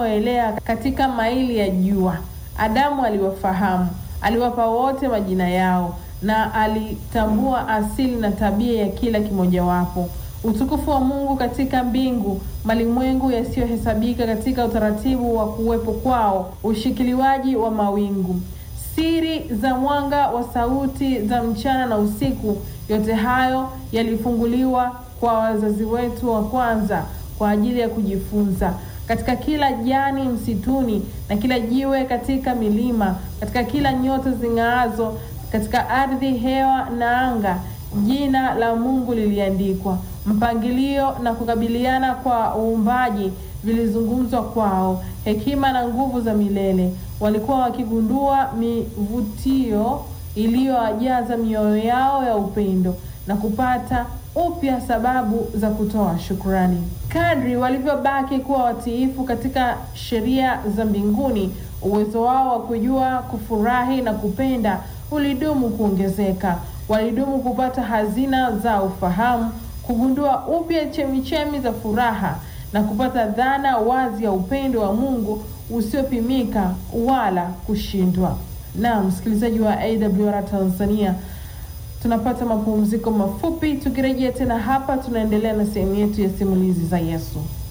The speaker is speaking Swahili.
unaoelea katika maili ya jua. Adamu aliwafahamu, aliwapa wote majina yao, na alitambua asili na tabia ya kila kimojawapo. Utukufu wa Mungu katika mbingu, malimwengu yasiyohesabika katika utaratibu wa kuwepo kwao, ushikiliwaji wa mawingu, siri za mwanga wa sauti za mchana na usiku, yote hayo yalifunguliwa kwa wazazi wetu wa kwanza kwa ajili ya kujifunza. Katika kila jani msituni na kila jiwe katika milima, katika kila nyota zing'aazo katika ardhi, hewa na anga, jina la Mungu liliandikwa. Mpangilio na kukabiliana kwa uumbaji vilizungumzwa kwao. Hekima na nguvu za milele walikuwa wakigundua mivutio iliyowajaza mioyo yao ya upendo na kupata upya sababu za kutoa shukrani. Kadri walivyobaki kuwa watiifu katika sheria za mbinguni, uwezo wao wa kujua, kufurahi na kupenda ulidumu kuongezeka. Walidumu kupata hazina za ufahamu, kugundua upya chemichemi za furaha na kupata dhana wazi ya upendo wa Mungu usiopimika wala kushindwa. Na msikilizaji wa AWR Tanzania, tunapata mapumziko mafupi. Tukirejea tena hapa, tunaendelea na sehemu yetu ya simulizi za Yesu.